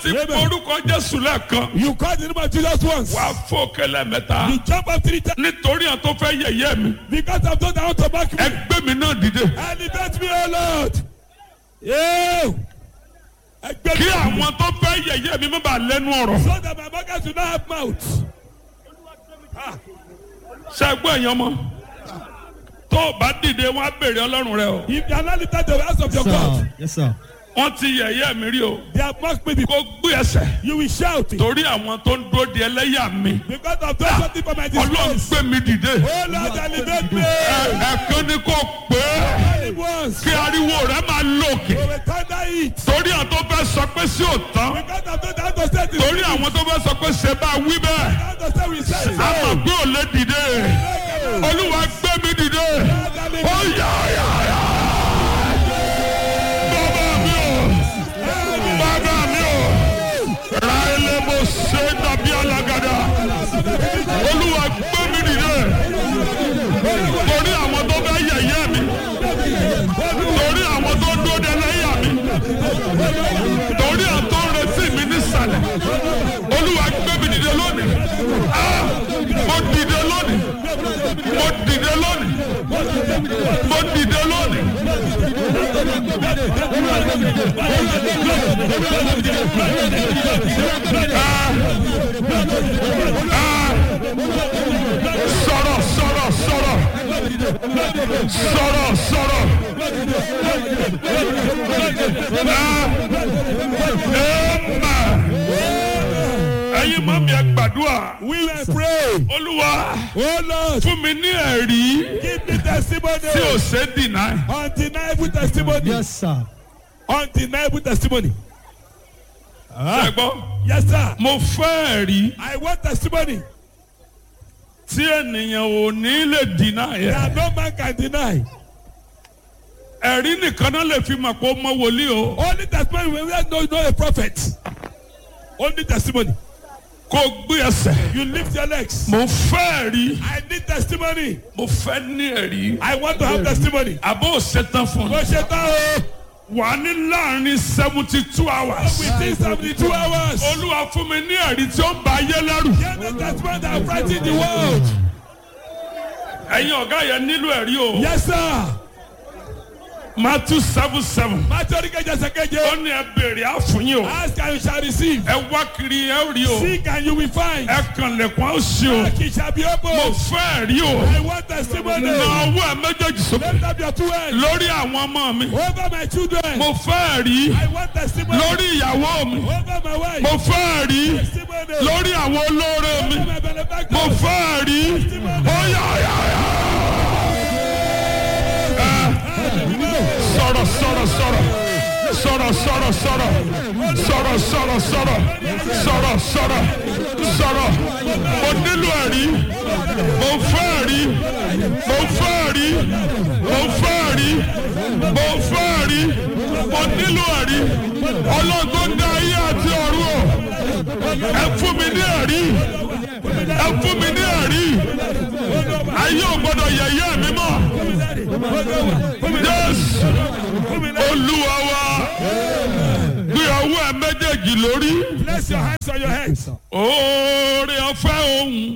ti Amen. orúkọ jésù lẹ́ẹ̀kan You call the name of Jesus once. wàá fò kẹlẹ́ mẹ́ta You jump up three times nítorí àwọn tó fẹ́ yẹ̀yẹ́ mi because I've done that to back me. ẹgbẹ́ mi náà dìde Elevate me, O Lord. Yeah. Ẹgbẹ́ kí mi. àwọn tó fẹ́ yẹ̀yẹ́ mi má bàa lẹ́nu ọ̀rọ̀ So that my market will not have mouth. ṣẹ́gbọ́n èèyàn mọ́ tó o bá dìde wọn á béèrè ọlọ́run rẹ o If you are not lifted to the house of your God, Sir. Yes, sir. wọ́n ti yẹ̀yẹ́ mi rí o they have mocked me before. kó gbé ẹsẹ̀ You will shout it. torí àwọn tó ń dúró di ẹlẹ́yà mi Because I've done something for my ọlọ́run disgrace. gbé mi dìde Oh Lord, elevate me. Ẹ- ẹ̀kan ni kò pé Only once. kí ariwo rẹ máa lòkè We will thunder it. torí àwọn tó fẹ́ sọ pé sí òtán Because I've done that to say this. torí àwọn tó fẹ́ sọ pé ṣe bá wí bẹ́ẹ̀ How to say we say. a mọ̀ pé ò lè dìde olúwa gbé mi dìde ó yà yà yà bàbá mi ò bàbá mi ò ra ilé mo ṣe dàbí alágàdá olúwa gbé mi dìde torí àwọn tó fẹ́ yẹ̀yẹ́ mi torí àwọn tó dúró de lẹ́yà mi torí àwọn tó ń retí mi nísàlẹ̀ olúwa gbé mi dìde lónìí Ah! mo dìde lónìí mo dìde lónìí mo dìde lónìí. Ah! sọ̀rọ̀ sọ̀rọ̀ sọ̀rọ̀ sọ̀rọ̀ sọ̀rọ̀. ẹ̀yin mọ́ mi ẹ gbàdúrà We will pray. olúwa Oh Lord, fún mi ní ẹ̀rí give me testimony. tí ò ṣe é dìnnà. Undeniable testimony. Yes, sir. Undeniable testimony. ṣẹ́gbọ́n Yes, sir. mo fẹ́ ẹ̀rí I want testimony tí ènìyàn ò ní lè dìnnà yẹn. that no man can deny. ẹ̀rí nìkan náà lè fi mọ̀ pé ó mọ wòlíì o. Only testimony when we know, know a prophet. Only testimony. kó o gbé ẹsẹ̀. You lift your legs. mo fẹ́ ẹ̀rí I need testimony. mo fẹ́ ní ẹ̀rí. I want to have testimony. àbó ṣetán fún Mo mi. ṣe tán o. wà á ní láàrin seventy two hours. Within seventy two hours. olúwa fún mi ní ẹ̀rí tí ó ń ba ayé lẹ́rù. Get the testimony that frighten the world. ẹ̀yin ọ̀gá yẹn nílò ẹ̀rí o. Yes, sir. Matthew seven seven. Májọ́ ní kẹjẹ ó sẹ́kẹ́jẹ́. ní ẹ béèrè àfúnyín o. Ask and you shall receive. ẹ wá kiri ẹ ó rí o. Seek and you will find. ẹ kàn lẹ̀kùn á ó ṣe o. Knock it shall be mo opened. fẹ́ ẹ̀rí o. I want testimony. na ọwọ́ ẹ méjèèjì sókè. Lift up your two hands. lórí àwọn ọmọ mi. Over my children. mo fẹ́ ẹ̀rí. I want testimony. lórí ìyàwó mi. Over my wife. mo fẹ́ ẹ̀rí. Testimony. lórí àwọn olóore mi. Over my benefactor. mo fẹ́ ẹ̀rí. ó yá yá yá. sọ̀rọ̀ sọ̀rọ̀ sọ̀rọ̀ sọ̀rọ̀ sọ̀rọ̀ sọ̀rọ̀ sọ̀rọ̀ sọ̀rọ̀ sọ̀rọ̀ sọ̀rọ̀ sọ̀rọ̀ sọ̀rọ̀ mo nílò ẹ̀rí mo fẹ́ ẹ̀rí mo fẹ́ ẹ̀rí mo fẹ́ ẹ̀rí mo fẹ́ ẹ̀rí mo nílò ẹ̀rí ọlọ́gbọ́n dá ayé àti ọ̀run o ẹ fún mi ní ẹ̀rí ẹ fún mi ní ẹ̀rí ayé ò gbọ́dọ̀ yẹ̀yẹ́ mi mọ́ jésù olúwa wa gbé ọwọ́ ẹ méjèèjì lórí Place your hands on your heads. oore ọ̀fẹ́ òun